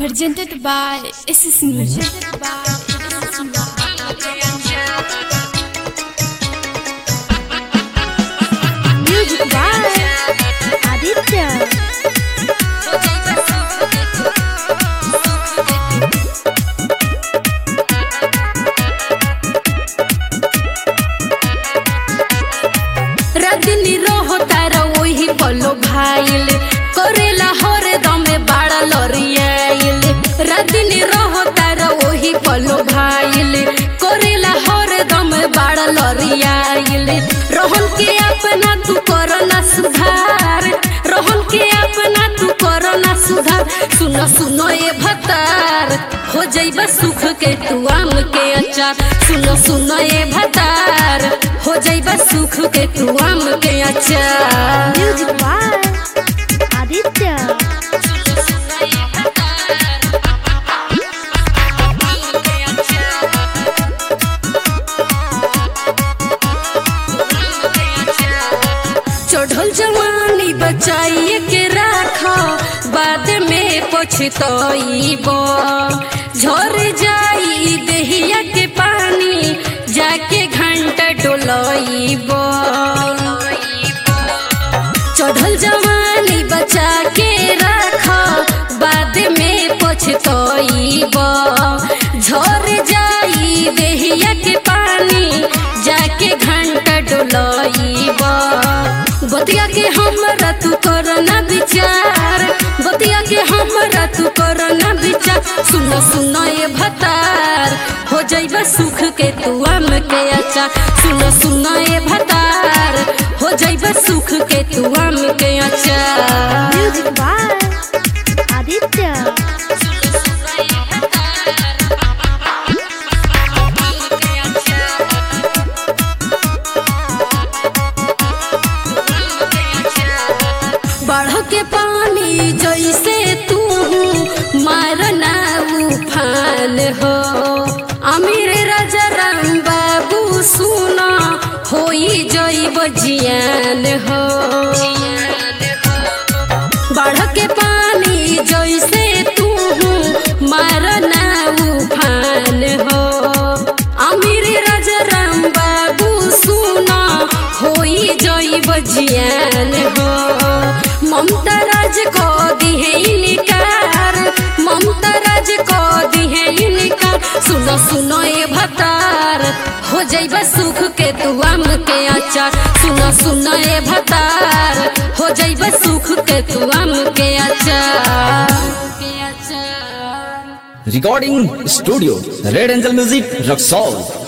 Presented by SS Music. Presented by Music by Aditya. रजनी रहो तारा वही पलो भाईल करेला हरे दमे बाड़ा लरियाईल रजनी रहो तारा वही पलो भाईल करेला हरे दमे बाड़ा लरियाईल रोहन के अपना तू करना सुधार रोहन के अपना तू करना सुधार सुनो सुनो ये भतार हो जाइबा सुख के तू आम के अचार सुनो सुनो ये भतार हो जाइबा सुख के तू आम के अचार Music by Aditya. चढ़ल जवानी बचाइए के राख बाद में पछतइब झर जाई देहिया के पानी जाके घंटा डोलइब चढ़ल जवानी बचा के राख बाद में पछतइब झर जाई देहिया के पानी जाके घंटा डोलइब बतिया के हमरा तू करना विचार बतिया के हमरा तू करना विचार सुनो सुनो ये भतार हो जाइबा सुख के तू आम के अचार सुनो सुनो ये भतार हो जाइबा सुख के तू आम के अचार Music by Aditya. बढ़ के पानी जैसे तू मारना उफान हो अमीर राजा राम बाबू सुना होई जैब जियान हो बढ़ के पानी जैसे तू मारना उफान हो अमीर राजा राम बाबू सुना होई जैब जियान हो ममता राज को दिहे इनकार ममता राज को दिहे इनकार सुनो सुनो ये भतार हो जाइबा सुख के तू आम के अचार सुनो सुनो ये भतार हो जाइबा सुख के तू आम के अचार के अचार Recording Studio Red Angel Music Rock Soul